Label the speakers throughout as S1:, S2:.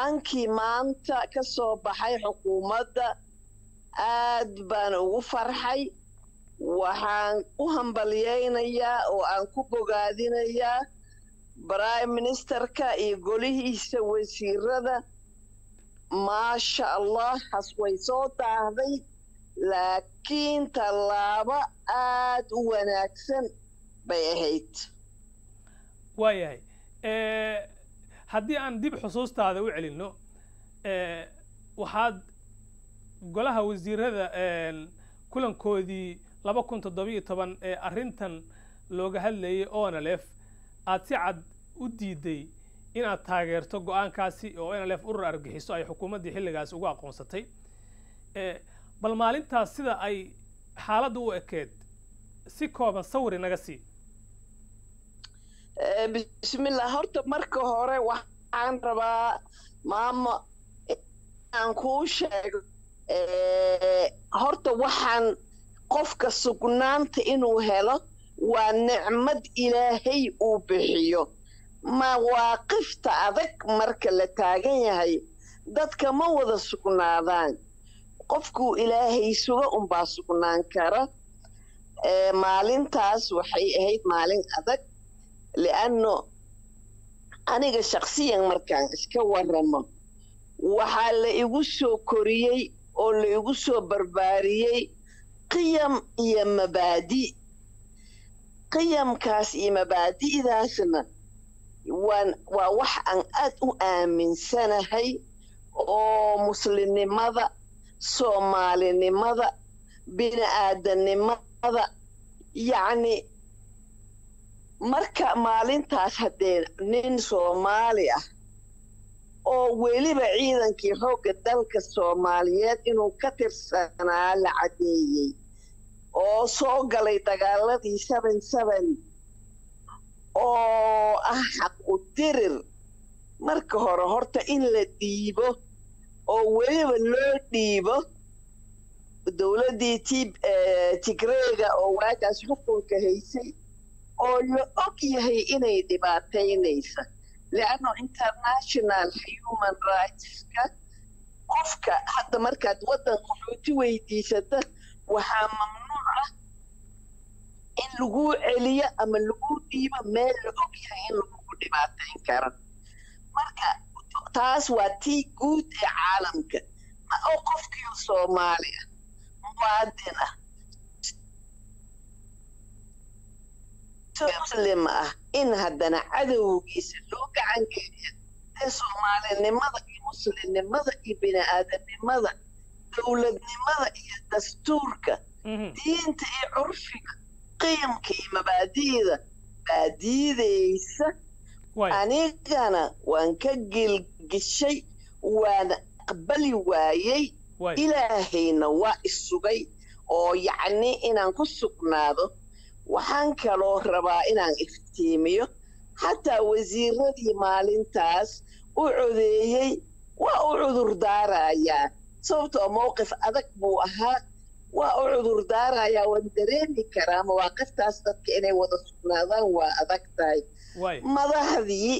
S1: go-aankii maanta ka soo baxay xukuumadda aad baan ugu farxay waxaan u hambalyaynayaa oo aan ku bogaadinayaa prime ministerka iyo golihiisa wasiirada maasha allah has way soo daahday laakiin tallaabo aad u wanaagsan bay ahayd
S2: waayahay haddii aan dib xusuustaada u celinno waxaad golaha wasiirada kulankoodii laba kun toddobiyo toban ee arrintan looga hadlayay onalef aad si cad u diiday inaad taageerto go-aankaasi oo nlf urur argagixiso ay xukuumaddii xilligaas ugu aqoonsatay bal maalintaas sida ay xaaladda u ekeed si kooban sawiri naga sii
S1: bismillah horta marka hore waxaan rabaa maamo aan kuu sheego horta waxaan qofka sugnaanta inuu helo waa nicmad ilaahay uu bixiyo mawaaqifta adag marka la taagan yahay dadka ma wada sugnaadaan qofkuu ilaahay suga unbaa sugnaan kara maalintaas waxay ahayd maalin adag lianno aniga shaksiyan markaan iska waramo waxaa la igu soo koriyey oo la igu soo barbaariyey qiyam iyo mabaadi qiyamkaas iyo mabaadi'daasna waan waa wax aan aad u aaminsanahay oo muslimnimada soomaalinimada bini aadanimada yacni marka maalintaas haddee nin soomaali ah oo weliba ciidankii xoogga dalka soomaaliyeed inuu ka tirsanaa la caddeeyey oo soo galay dagaaladii seven seven oo ah xaq u dirir marka hore horta in la dhiibo oo weliba loo dhiibo dowladdii t tigreega oo waagaas xukunka haysay oo la og yahay inay dhibaataynaysa leanno international human rightska qofka hadda markaad waddan qaxooti weydiisata waxaa mamnuuc ah in laguu celiyo ama laguu dhiibo meel la og yahay in lagugu dhibaatayn karo marka taas waa tii guud ee caalamka ma oo qofkiio soomaali ah muwaadin ah muslim ah in haddana cadowgiisa loo gacan geliya ee soomaalinimada iyo muslimnimada iyo bini-aadanimada dowladnimada iyo dastuurka diinta iyo curfiga qiyamka iyo mabaadi'da baa diidaysa anigana waan ka gilgishay waana aqbali waayey ilaahayna waa isugay oo yacni inaan ku sugnaado waxaan kaloo rabaa inaan iftiimiyo xataa wasiiradii maalintaas u codeeyey waa u cudur daarayaa sababtoo mowqif adag buu ahaa waa u cudur daarayaa waan dareemi karaa mawaaqiftaas dadka inay wada sugnaadaan waa adag tahay madaxdii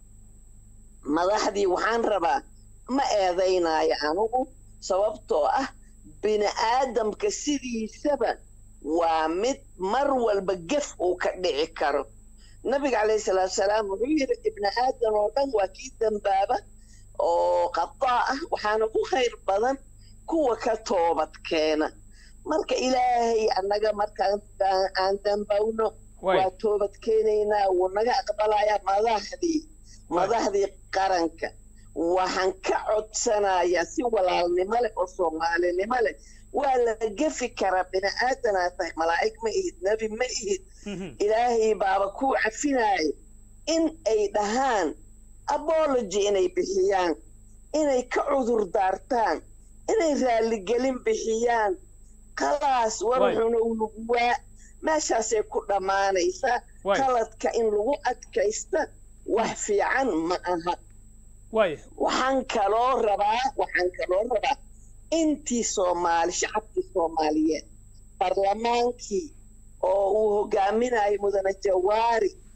S1: madaxdii waxaan rabaa ma eedaynaayo anugu sababtoo ah bini aadamka sidiisaba waa mid mar walba gef uu ka dhici karo nabiga calayhi salaatu salaam wuxuu yidhi ibni aadan oo dhan waa kii dambaaba oo qadaa ah waxaana ku khayr badan kuwa ka toobad keena marka ilaahay annaga markaan aan dambawno waa toobad keenaynaa wuu naga aqbalayaa madaxdii madaxdii qaranka waxaan ka codsanayaa si walaalnimo leh oo soomaalinimo leh waa la gefi karaa bini aadanaa tahay malaa'ig ma ihid nebi ma ihid ilaahay baaba kuu cafinaayo in ay dhahaan abology inay bixiyaan inay ka cudur daartaan inay raaligelin bixiyaan khalaas warxuna unuguwaa meeshaasay ku dhammaanaysaa qaladka in lagu adkaysta wax fiican ma aha waxaan kaloo rabaa waxaan kaloo rabaa intii soomaali shacabkii soomaaliyeed barlamaankii oo uu hogaaminayo mudane jawaari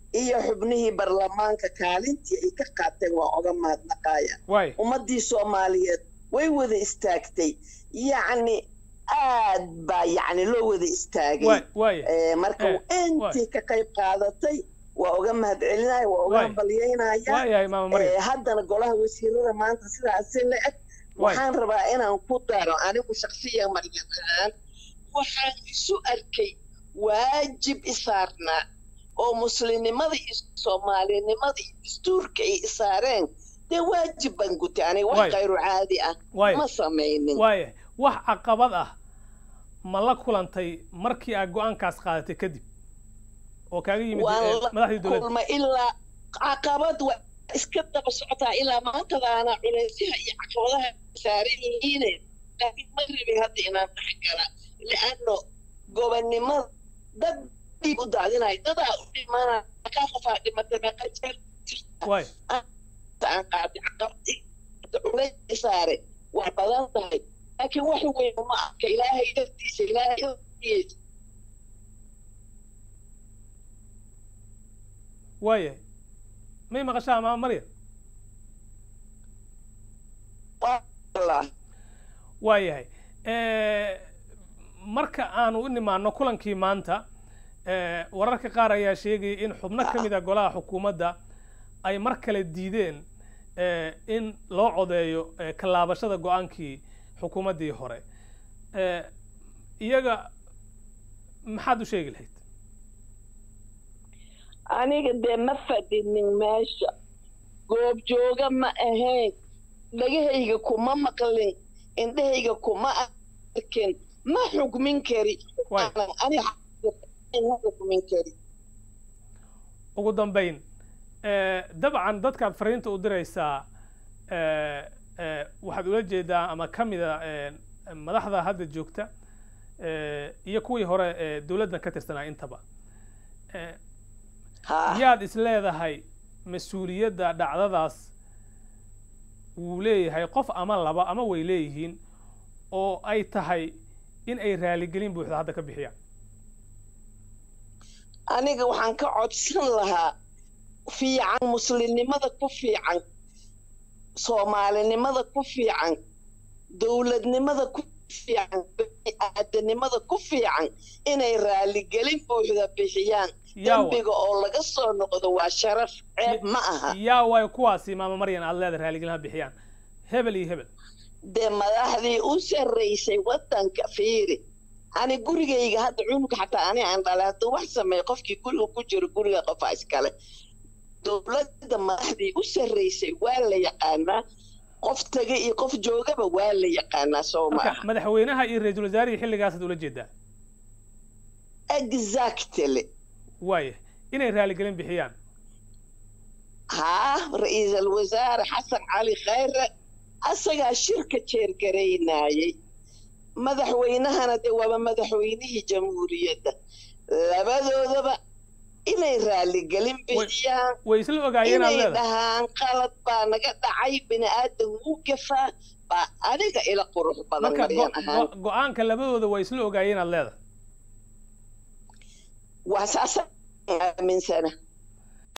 S1: iyo xubnihii baarlamaanka kaalintii ay ka qaateen waa oga mahadnaqaya
S2: waay
S1: ummaddii soomaaliyeed way wada istaagtay yacni aad baa yacni loo wada istaagay
S2: waay waaya
S1: Eh, marka
S2: Eh,
S1: intii ka qayb qaadatay waa uga mahadcelinaya waa uga
S2: Waay.
S1: hambalyaynaya
S2: waayahay maama maryam
S1: Eh, haddana golaha wasiirada maanta sidaasi la eg
S2: Waay.
S1: waxaan rabaa inaan ku daro anigu shaksiya maryam ahaan waxaan isu arkay waajib isaarnaa oo muslimnimada iyo soomaalinimada iyo dastuurka ay isaareen dee waajib baan gutay aniga wax
S2: Waay.
S1: khayru caadi ah
S2: waaya
S1: ma samaynin
S2: waayahay wax caqabad ah ma la kulantay markii aad go-aankaas qaadatay kadib oo kaaga yimid
S1: waan
S2: eh,
S1: la
S2: madaxdii dowladda
S1: kulma ilaa caqabad waa iska daba socotaa ilaa maantadaana culaysaha iyo caqabadaha saaran yihiine laakiin ma rabin hadda inaan dhex gala li'anno gobonnimada dad dhiig u daadinaya dadaa u dhimanaya kaa qofaa dhimatay meeqa jeer
S2: waay
S1: aan qaaday caqabad culays saare waa badan tahay laakiin wax weyn ma arka ilaahay dartiisa ilaahay dartiisa
S2: waayahay may maqashaa maama maryam
S1: waa Allah.
S2: waayahay Eh, marka aanu u nimaano kulankii maanta eh, wararka qaar ayaa sheegaya in xubno ka mid a golaha xukuumadda ay mar kale diideen eh, in loo codeeyo eh, ka laabashada go-aankii xukuumaddii hore Eh, iyaga maxaad u sheegi lahayd
S1: aniga dee ma fadhinin meesha goobjooga ma ahayn dhagahayga kuma maqlin indhahayga kuma arkin ma xukmin kari
S2: Waay.
S1: Aanan aniga ma xukmin kari
S2: ugu dambayn eh, dabcan dadkaad fariinta u diraysaa eh, eh, waxaad ula jeedaa ama ka mida eh, madaxda hadda joogta eh, iyo kuwii hore ee dowladdan ka tirsanaa intaba Eh,
S1: ha
S2: yaad is leedahay mas-uuliyadda dhacdadaas wuu leeyahay qof ama laba ama way leeyihiin oo ay tahay in ay raaligelin buuxda hadda ka bixiyaan
S1: aniga waxaan ka codsan lahaa fiican muslimnimada ku fiican soomaalinimada ku fiican dowladnimada ku fiican bini'aadanimada ku fiican inay raaligelin buuxda bixiyaan
S2: yaa wa-
S1: dembiga oo laga soo noqdo waa sharaf ceeb ma aha
S2: yaa waayo kuwaasi maama maryan aad leedahay raaligelin ha bixiyaan hebel iyo hebel
S1: dee madaxdii u sarraysay waddanka fiiri ani gurigayga hadda cunug xataa ani aan dhalay hadduu wax sameeyo qofkii guriga ku jiro guriga qofaa iskale dowladda madaxdii u sarraysay waa la yaqaanaa qof taga iyo qof joogaba waa la yaqaanaa soo ma
S2: marka
S1: aha
S2: madaxweynaha iyo ra-iisul wasaarihii xilligaasaad ula jeedaa
S1: exactly
S2: waaya inay raaligelin bixiyaan
S1: haa ra-iisul wasaare xasan cali khayre asagaa shirka jeergaraynayay madaxweynahana dee waaba madaxweynihii jamhuuriyadda labadoodaba inay raaligelin bixiyaan
S2: way isla ogaayeen aad
S1: inay
S2: leedahay
S1: dhahaan qalad baa naga dhacay bini aadan wuu gafaa baa adiga ila qurux badan
S2: marka
S1: maryan
S2: go-
S1: ahaan
S2: go- go-aanka labadooda way isla ogaayeen aad leedahay
S1: waa saasa aaminsana